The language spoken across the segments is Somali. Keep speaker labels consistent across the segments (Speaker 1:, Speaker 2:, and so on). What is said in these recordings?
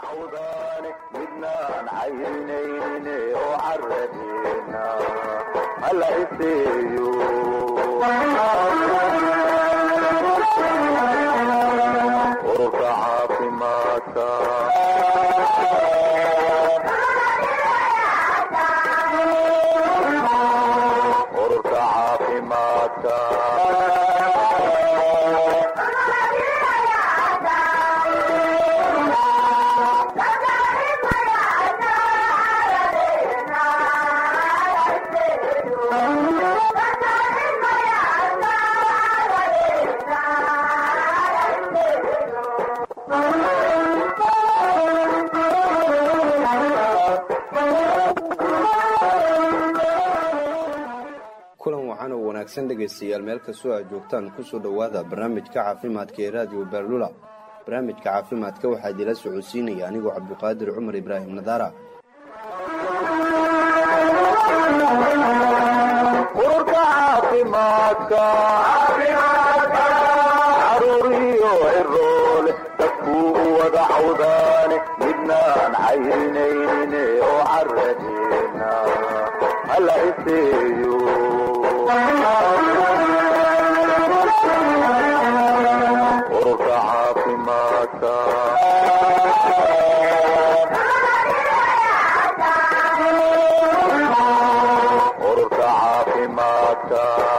Speaker 1: cawdaane midnaan caynayne oo caradeena hala iseeyo ururka caafimaadka ururka caafimaadka
Speaker 2: kulan wacan oo wanaagsan dhegaystayaal meel kastoo aad joogtaan kusoo dhowaada barnaamijka caafimaadka ee raadiyo beerlula barnaamijka caafimaadka waxaa idila socodsiinaya anigoo cabduqaadir cumar ibraahim nadaara
Speaker 1: ururka caafimaadka caruuriyo ciroole dadkuu u wada cawdaane midnaan caynayne oo caradeena hala iseeyo ururka caafimaadka ururka caafimaadka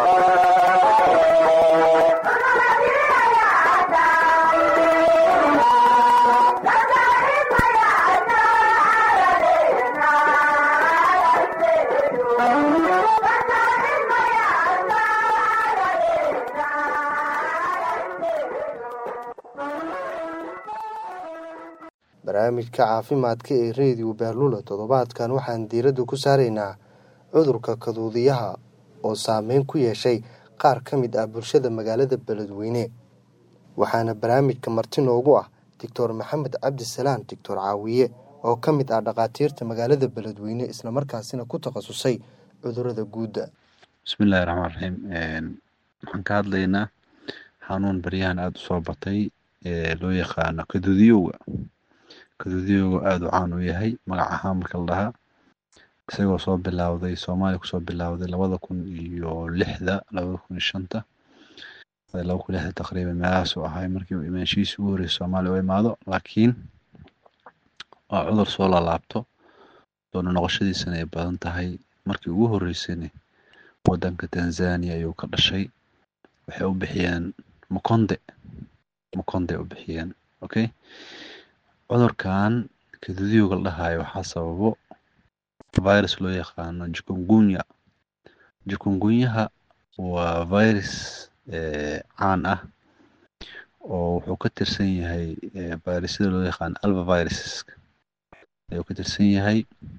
Speaker 3: barnaamijka caafimaadka ee rediyo beerlula toddobaadkan waxaan diiradda ku saaraynaa cudurka kaduudiyaha oo saameyn ku yeeshay qaar ka mid ah bulshada magaalada beledweyne waxaana barnaamijka marti noogu ah doctor maxamed cabdisalaan doctor caawiye oo ka mid ah dhakhaatiirta magaalada beledweyne islamarkaasina ku takhasusay cudurada guudda
Speaker 4: bismillahi raxmaan raxiim waxaan ka hadlaynaa xanuun baryahan aada u soo batay ee loo yaqaano kaduudiyowga kaduudiyowga aada u caan u yahay magac ahaan marka la dhahaa isagoo soo bilowday soomaaliya kusoo bilowday labada kun iyo lixda labada kun iyo shanta laba kun lixda taqriiban meelahaas uu ahay markii uu imaanshihiisa ugu horreysay soomaaliya u imaado laakiin waa cudur soo laalaabto doona noqoshadiisana ay badan tahay markii ugu horreysayna wadanka tanzania ayuu ka dhashay waxay u bixiyeen mukonde mukonde u bixiyeen okay cudurkan kaduudiyowga la dhahayo waxaa sababo virus loo yaqaano jukungunya jukungunyaha waa virus caan ah oo wuxuu ka tirsan yahay virusyada loo yaqaano alvaviruses ayuu ka tirsan yahay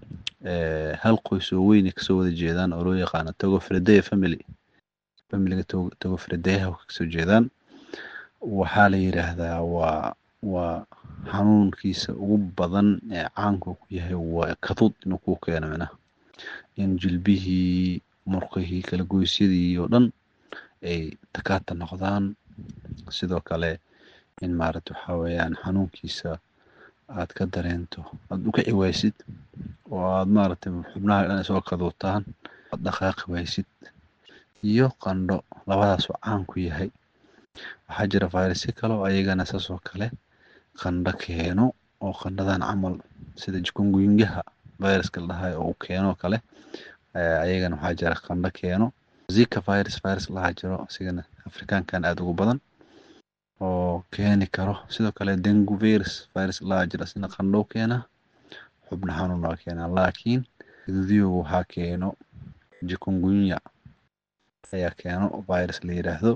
Speaker 4: hal qoys oo weyn ay kasoo wada jeedaan oo loo yaqaano togofredeya family familiga togofredeyaha kasoo jeedaan waxaa la yidhaahdaa waa waa xanuunkiisa ugu badan ee caanku ku yahay waa kaduud inuu kuu keeno micnaha in jilbihii murqihii kala goysyadii oo dhan ay takaata noqdaan sidoo kale in maaragta waxaa weeyaan xanuunkiisa aad ka dareento aad u kici waysid oo aad maaragtay xubnaha dhan isoo kaduutaan aad dhaqaaqi waysid iyo qandho labadaas oo caan ku yahay waxaa jira vayrasyo kale oo ayagana saas oo kale qandho keeno oo qandhadan camal sida jukungunyaha viruska la dhahayo oo uu keeno kale ayagana waxaa jira qandho keeno zika virus virus lahaa jiro isigana afrikaankan aada ugu badan oo keeni karo sidoo kale dengu virus virus lahaa jiro isna qandhow keena xubno xanuun waa keenaa laakiin kaduudiyowga waxaa keeno jukungunya ayaa keeno virus la yidhaahdo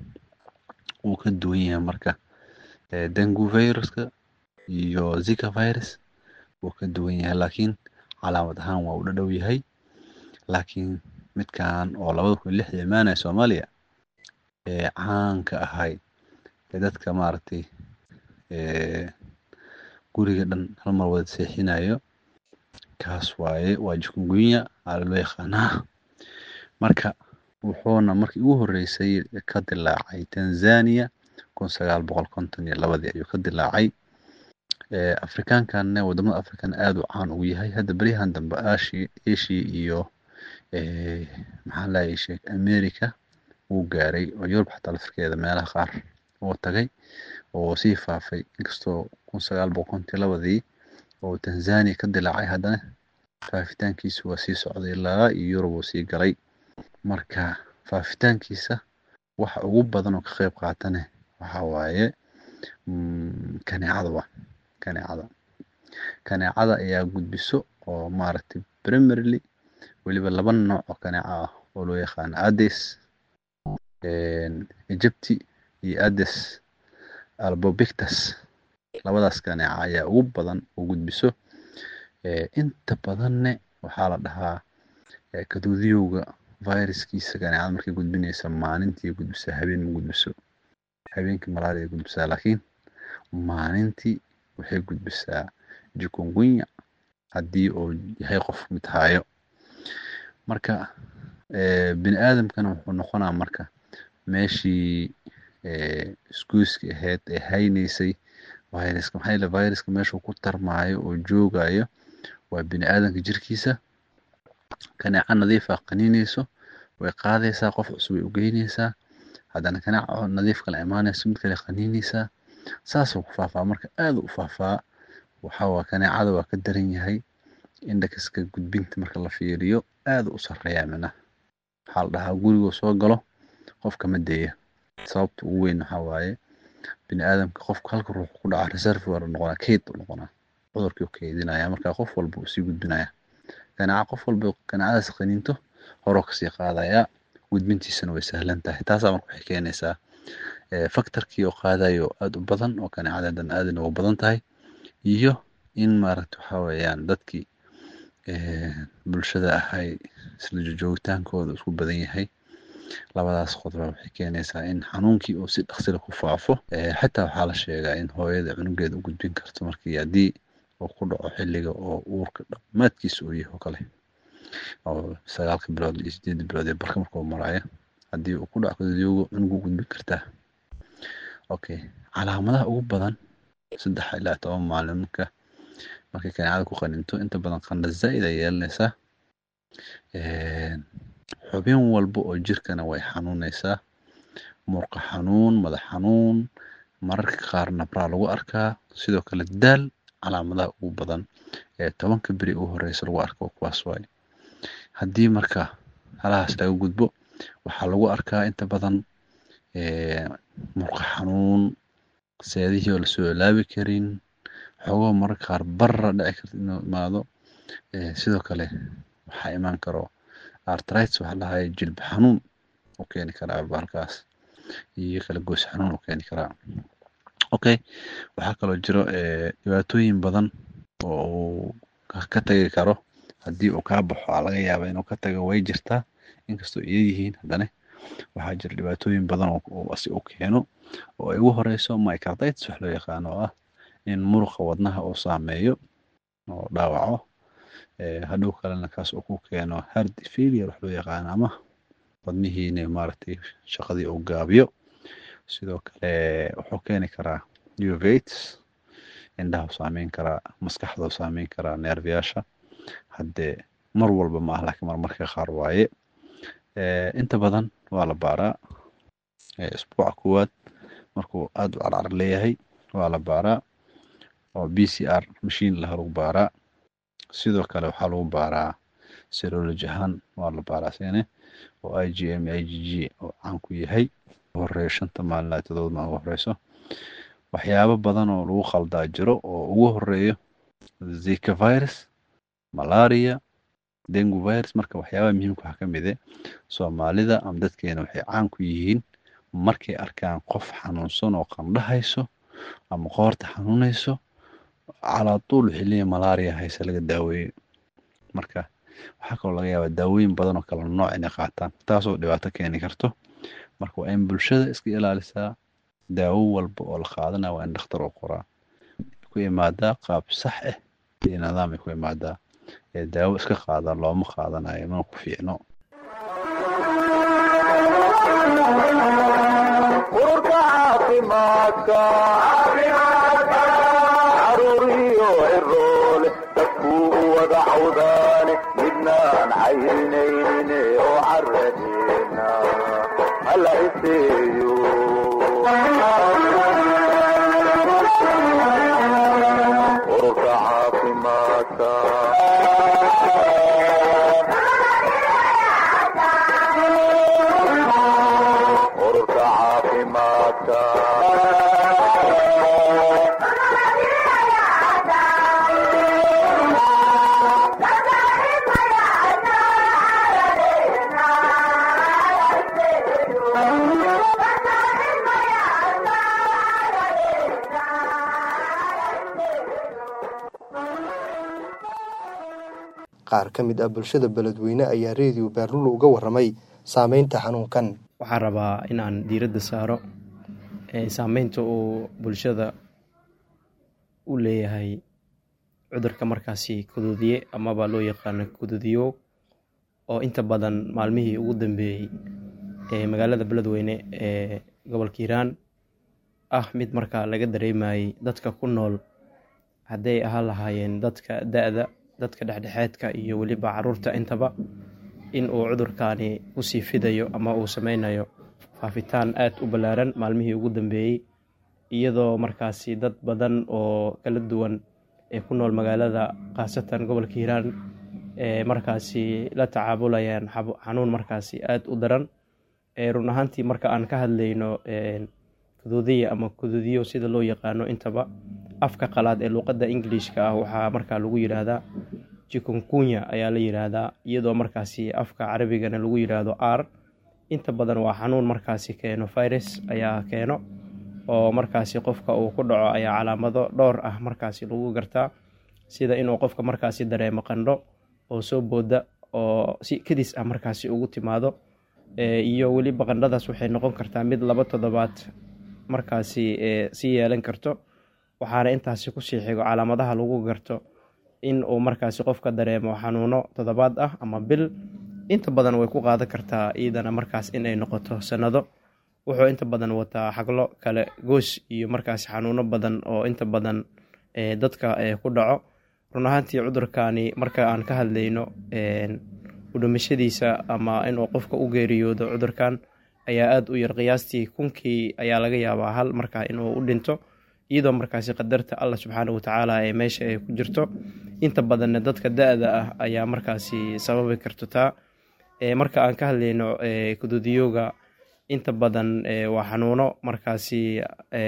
Speaker 4: wuu ka duwan yahay marka dengu viruska iyo zika virus wuu ka duwan yahay laakiin calaamad ahaan waa u dhadhow yahay laakiin midkan oo labada kun lixda imaanaya soomaaliya ee caanka ahay ee dadka maaragtay guriga dhan hal mar wada seexinayo kaas waaye waa jukungunya aa loo yaqaanaa marka wuxuuna markii ugu horreysay ka dilaacay tanzania kun sagaal boqol konton iyo labadii ayuu ka dilaacay afrikaankanne wadamada african aada u caan ugu yahay hadda beryahan dambe ashi asia iyo maxaa lahay sheek america wuu gaaray oo yurub xataa lafirkeeda meelaha qaar oo tagay oo sii faafay inkastoo kun sagaal boqol kontii labadii oo tanzania ka dilaacay haddana faafitaankiisu waa sii socday ilaa iyo yurub uu sii galay marka faafitaankiisa waxa ugu badan oo ka qeyb qaatane waxa waaye kaneecada wa kaneecada kaneecada ayaa gudbiso oo maaragtay primarily weliba laba nooc oo kaneeca ah oo loo yaqaano ades egypti iyo ades albobictus labadaas kaneeca ayaa ugu badan oo gudbiso inta badanne waxaa la dhahaa kaduudiyowga viruskiisa kaneecada markay gudbinaysa maalintii gudbisaa habeen ma gudbiso habeenkii malaria ay gudbisaa laakiin maalintii waxay gudbisaa jikungunya haddii uu yahay qof mid haayo marka bini aadamkana wuxuu noqonaa marka meeshii iskuiska ahayd ee haynaysay viruska maxaa yeele viruska meeshuu ku tarmaayo oo joogayo waa bini aadamka jirkiisa kaneeca nadiifa qaniinayso way qaadaysaa qof cusub way u geynaysaa haddana kaneeca nadiif kala imaanayso mid kale qaniinaysaa saasuu ku faafaa marka aada u faafaa waxaa kaneecada waa ka daran yahay indhakaska gudbinta marka la fiiriyo aada u sarreeyaa mina waxaa la dhahaa gurigoo soo galo qofka ma deeya sababta ugu weyn waxaa waaye bini aadamka qofka halka ruux ku dhaca reservoir noqonaa keyd u noqonaa cudurkii u keydinaya marka qof walba uu sii gudbinaya kaneeca qof walba kaneecadaas qaniinto horoo kasii qaadayaa gudbintiisana way sahlan tahay taasaa marka waxay keenaysaa factorkii oo qaadayo aada u badan oo kaneecadan aadana ugu badan tahay iyo in maaragta waxaa weeyaan dadkii bulshada ahay isla joogitaankooda isku badan yahay labadaas qodoba waxay keenaysaa in xanuunkii uu si dhaksila ku faafo xataa waxaa la sheegaa in hooyada cunugeeda u gudbin karto markii haddii uu ku dhaco xilliga oo uurka dhammaadkiisa uu yahay oo kale oo sagaalka bilood iyo sideedda bilood ee barka markuu maraayo haddii uu ku dhaco kadadiyoogo cunug u gudbin kartaa okay calaamadaha ugu badan saddex ilaa toban maalin marka markay kaneecada ku qaninto inta badan qandha zaa'id ay yeelanaysaa xubin walba oo jirkana way xanuunaysaa murqa xanuun madax xanuun mararka qaar nabraa lagu arkaa sidoo kale daal calaamadaha ugu badan ee tobanka beri ugu horeysa lagu arko kuwaas waaye haddii marka halahaas laga gudbo waxaa lagu arkaa inta badan murqa xanuun seedihii oo lasoo ilaabi karin xogoo mararka qaar barra dhici karta inuu imaado sidoo kale waxaa imaan karo artrites waxaa lahaye jilba xanuun u keeni karaa bahalkaas iyo kala goos xanuun u keeni karaa okay waxaa kaloo jiro dhibaatooyin badan oo uu ka tagi karo haddii uu kaa baxo aa laga yaaba inuu ka tago way jirtaa inkastoo iya yihiin haddana waxaa jira dhibaatooyin badan oo asi u keeno oo ay ugu horeyso microtites wax loo yaqaano oo ah in muruqa wadnaha uu saameeyo oo dhaawaco hadhow kalena kaas uu ku keeno hard failure wax loo yaqaano ama wadnihiina maaragtay shaqadii uu gaabiyo sidoo kale wuxuu keeni karaa uvates indhaha saameyn karaa maskaxda saameyn karaa neerfayaasha haddee mar walba ma ah laakiin marmarka qaar waaye inta badan waa la baaraa isbuuca koowaad markuu aada u carcar leeyahay waa la baaraa oo b c r mashiin laha lagu baaraa sidoo kale waxaa lagu baaraa serology ahaan waa la baaraa sine oo i g m i g g oo caan ku yahay horeeyo shanta maalin ilaa todoba maalin ugu horeyso waxyaabo badan oo lagu khaldaa jiro oo ugu horeeyo zika virus malaria dengu virus marka waxyaabaha muhiimka waxaa ka mid eh soomaalida ama dadkeena waxay caan ku yihiin markay arkaan qof xanuunsan oo qandhahayso ama qoorta xanuunayso calaa tuul waxay leeyihin malaria hayse laga daaweeyo marka waxaa kaloo laga yaabaa daawooyin badan oo kala nooc inay qaataan taasoo dhibaato keeni karto marka waa in bulshada iska ilaalisaa daawo walba oo la qaadana waa in dhakhtar oo qoraa ku imaadaa qaab sax ah iyo nidaam ay ku imaadaa ee daawo iska qaada looma qaadanayo mana ku fiicno
Speaker 1: ururka caafimaadka caruur wada cawdaane midnaan cayrinayne oo caradeena hala iseeyo ururka caafimaadka ururka caafimaadka
Speaker 3: qaar ka mid ah bulshada beledweyne ayaa reediyo baarulo uga waramay saameynta xanuunkan
Speaker 5: waxaan rabaa inaan diiradda saaro saameynta uu bulshada u leeyahay cudurka markaasi kuduudiye amaba loo yaqaano kuduudiyo oo inta badan maalmihii ugu dambeeyey ee magaalada beledweyne ee gobolka hiiraan ah mid markaa laga dareemayay dadka ku nool hadday ahaan lahaayeen dadka da-da dadka dhexdhexeedka iyo weliba caruurta intaba in uu cudurkaani kusii fidayo ama uu sameynayo faafitaan aad u ballaaran maalmihii ugu dambeeyey iyadoo markaasi dad badan oo kala duwan ee ku nool magaalada khaasatan gobolka hiiraan ee markaasi la tacaabulayaan xanuun markaasi aad u daran run ahaantii marka aan ka hadlayno kuduudiya ama kuduudiyo sida loo yaqaano intaba afka qalaad ee luuqadda ingiliishka ah waxaa markaa lagu yidhaahdaa jikunkunya ayaa la yidhaahdaa iyadoo markaasi afka carabigana lagu yidhaahdo r inta badan waa xanuun markaasi keeno virus ayaa keeno oo markaasi qofka uu ku dhaco ayaa calaamado dhowr ah markaasi lagu gartaa sida inuu qofka markaasi dareemo qandho oo soo booda oo si kadis ah markaasi ugu timaado iyo weliba qandhadaas waxay noqon kartaa mid laba toddobaad markaasi sii yeelan karto waxaana intaasi kusii xigo calaamadaha lagu garto in uu markaasi qofka dareemo xanuuno toddobaad ah ama bil inta badan way ku qaadan kartaa iidana markaas inay noqoto sanado wuxuu inta badan wataa xaglo kale goos iyo markaasi xanuuno badan oo inta badan dadka ku dhaco run ahaantii cudurkani marka aan ka hadlayno udhimashadiisa ama inuu qofka u geeriyoodo cudurkan ayaa aada u yar qiyaastii kunkii ayaa laga yaabaa hal markaa inuu u dhinto iyadoo markaasi qadarta allah subxaana watacaala ee meesha ay ku jirto inta badanna dadka da-da ah ayaa markaasi sababi karto taa marka aan ka hadlayno kuduudiyooga inta badan waa xanuuno markaasi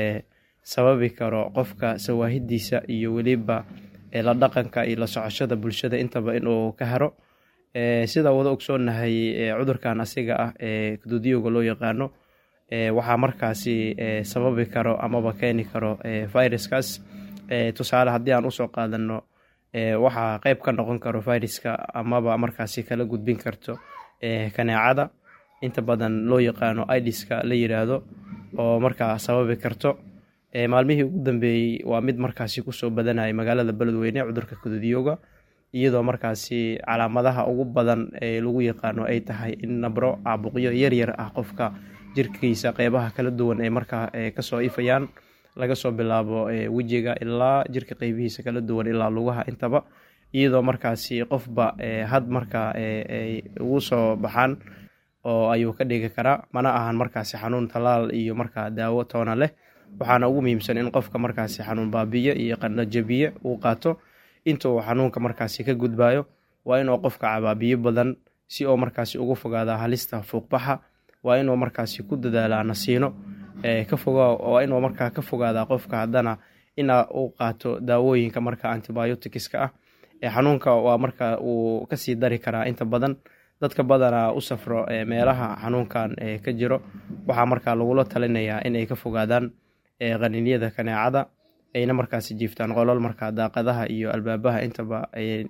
Speaker 5: sababi karo qofka sawaahidiisa iyo weliba la dhaqanka iyo la socoshada bulshada intaba inuu ka haro sidaa wada ogsoonahay cudurkan asiga ah ee kuduudiyooga loo yaqaano waxaa markaasi sababi karo amaba keeni karo viruskaas tusaale haddii aan usoo qaadano waxaa qeyb ka noqon karo viruska amaba markaasi kala gudbin karto kaneecada inta badan loo yaqaano idiska la yiraahdo oo markaa sababi karto maalmihii ugu dambeeyey waa mid markaasi kusoo badanaya magaalada beledweyne cudurka kuduudiyooga iyadoo markaasi calaamadaha ugu badan ee lagu yaqaano ay tahay in nabro caabuqyo yaryar ah qofka jirkiisa qeybaha kala duwan ee markaa kasoo ifayaan laga soo bilaabo wejiga ilaa jirka qeybihiisa kala duwan ilaa lugaha intaba iyadoo markaasi qofba had markaa ay ugu soo baxaan oo ayuu ka dhigi karaa mana ahan markaasi xanuun talaal iyo markaa daawo toona leh waxaana ugu muhiimsan in qofka markaasi xanuun baabiye iyo qandho jabiye uu qaato inta uu xanuunka markaasi ka gudbayo waa inuu qofka cabaabiyo badan si uu markaasi ugu fogaada halista fuuqbaxa waa inuu markaasi ku dadaalaa nasiino ka foga waa inuu markaa ka fogaadaa qofka haddana ina uu qaato daawooyinka marka antibioticska ah xanuunka waa marka uu kasii dari karaa inta badan dadka badanaa u safro meelaha xanuunkan ka jiro waxaa markaa lagula talinayaa inay ka fogaadaan qaniinyada kaneecada ayna markaasi jiiftaan qolol markaa daaqadaha iyo albaabaha intaba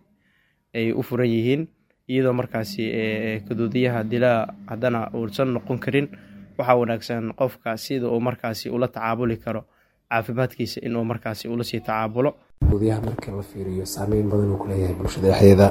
Speaker 5: ay u furan yihiin iyadoo markaasi kaduudiyaha dilaa haddana uusan noqon karin waxaa wanaagsan qofka sida uu markaasi ula tacaabuli karo caafimaadkiisa inuu markaasi ula sii tacaabulo
Speaker 6: kaduudiyaha marka la fiiriyo saameyn badan uu ku leeyahay bulshada dhexdeeda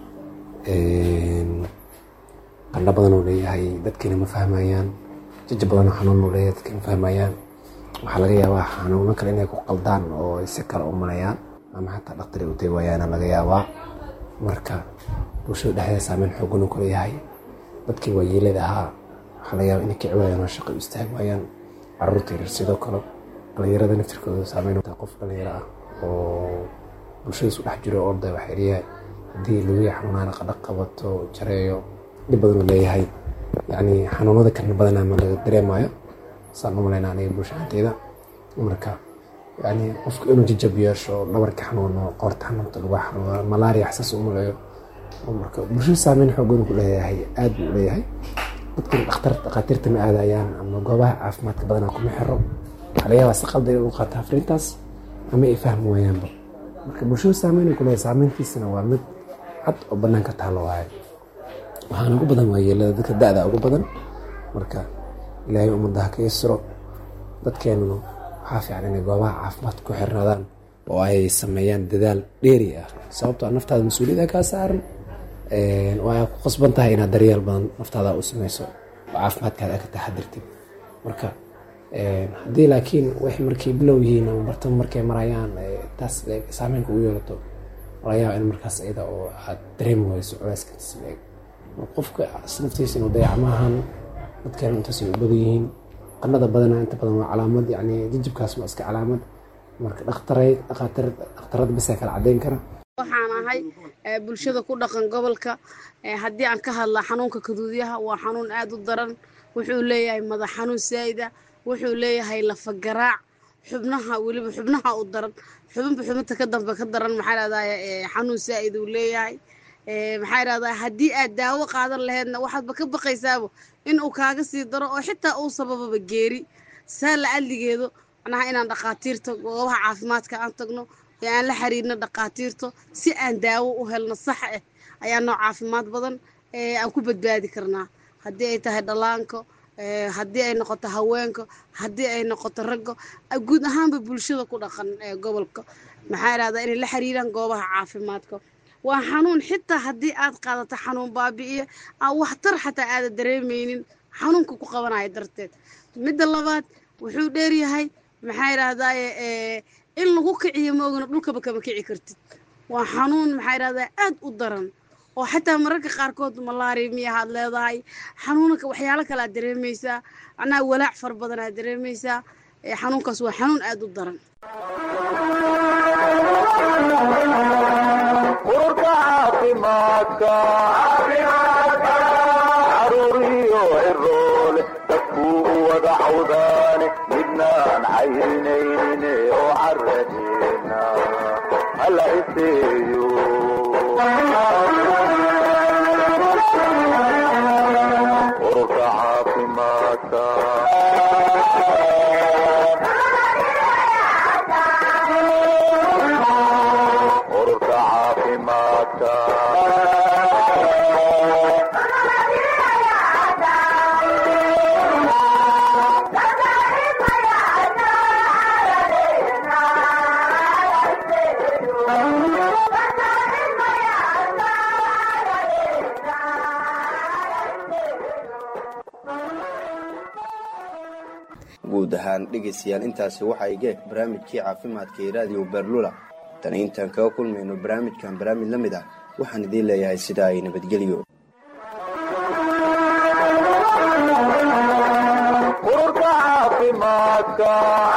Speaker 6: qandho badan uu leeyahay dadkiina ma fahmayaan jaja badanoo xanuun uu leeyahay dadkiina ma fahmayaan waxaa laga yaabaa xanuuno kale inay ku qaldaan oo si kale u malayaan ama xataa dhaktari u tegi waayaana laga yaabaa marka bulshada dhexdeeda saameyn xoogan uu kuleeyahay dadkii waayeelada ahaa waxaa laga yaaba inay kici waayaan oo shaqo u istaagi waayaan caruurta yaryar sidoo kale dhalinyarada naftirkooda saameyn taa qof dhalinyaro ah oo bulshada isu dhex jiro orday waxay leeyahay haddii lugihi xanuunaan qadhaq qabato jareeyo dhib badan uu leeyahay yacni xanuunada kalena badanaa ma laga dareemayo saan u malaynaa aniga bulshahanteeda marka yani qofka inuu jajab yeesho dhabarka xanuuno qoorta xanuunta lagu xanuuno malaria xasaas u maleeyo marka bulshada saameyn xoogan ku leeyahay aad buu leeyahay dadkan dhakhtar dhakhaatiirta ma aadayaan ama goobaha caafimaadka badanaa kuma xiro waxaa laga yaabaa si qalda inuu qaato afriintaas ama ay fahmi waayaanba marka bulshada saameyn ku leeyahay saameyntiisana waa mid cad oo banaanka taalo waaye waxaana ugu badan waayeelada dadka da-da ugu badan marka ilaahay ummadaha ka yasiro dadkeenuna waxaa fiican inay goobaha caafimaadka ku xirnaadaan oo ay sameeyaan dadaal dheeri ah sababtoo naftaada mas-uuliyada kaa saaran waa ku qasban tahay inaad daryeel badan naftaada u sameyso oo caafimaadkaada ka taxadirtid marka haddii laakiin waxay markay bilow yihiin ama bartamo markay marayaan taas saameynka ugu yeelato laga yaaba in markaas iyada oo aad dareemi wayso culeyskaas leeg qofka naftiisa inuu dayac maahan dadkeena intaasay u badan yihiin qanada badana inta badan waa calaamad yani jijibkaas ma iska calaamad marka dhakhtaray dhakhaatiir dhakhtarada bisaa kala cadeyn kara
Speaker 7: waxaan ahay bulshada ku dhaqan gobolka haddii aan ka hadla xanuunka kaduudyaha waa xanuun aada u daran wuxuu leeyahay madax xanuun saa'ida wuxuu leeyahay lafagaraac xubnaha weliba xubnaha u daran xubinba xubinta ka dambe ka daran maxaa dhahdaa xanuun saa'id uu leeyahay maxaa dhahdaa haddii aad daawo qaadan laheydna waxaadba ka baqaysaaba in uu kaaga sii daro oo xitaa uu sabababa geeri saa la adligeedo macnaha inaan dhakhaatiirta goobaha caafimaadka aan tagno ee aan la xiriirno dhakhaatiirto si aan daawo u helno sax ah ayaa noo caafimaad badan aan ku badbaadi karnaa haddii ay tahay dhallaanka haddii ay noqoto haweenka haddii ay noqoto ragga guud ahaanba bulshada ku dhaqan gobolka maxaa idhahdaa inay la xiriiraan goobaha caafimaadka waa xanuun xitaa haddii aad qaadato xanuun baabi'iya aan waxtar xataa aada dareemaynin xanuunka ku qabanaya darteed midda labaad wuxuu dheeryahay maxaa idhahdaaye in lagu kiciyo maogana dhulkaba kama kici kartid waa xanuun maxaa idhahdaa aad u daran oo xataa mararka qaarkood malaria miyahaad leedahay xanuunaka waxyaalo kale aad dareemaysaa macnaha walaac fara badan aad dareemaysaa xanuunkaas waa xanuun aada u daran
Speaker 1: ururka caafimaadka caruuriyo ciroole dadkuu u wada cawdaane midnaan cayrinayne oo caradeena hala iseeyo ururka caafimaadka ururka caafimaadka
Speaker 2: guud ahaan dhegaystayaal intaasi waxaa igeeg barnaamijkii caafimaadka ee raadiyo berlula tani intaan kaga kulmayno barnaamijkan barnaamij la mid ah waxaan idiin leeyahay sidaa ay nabadgelyo
Speaker 1: ururka caafimaadka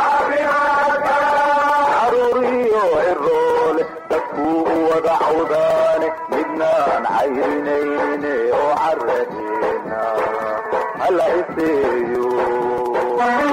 Speaker 1: caruuriyo ciroole dadkuu u wada cawdaane midnaan cayrinayne oo caradeena hala iseeyo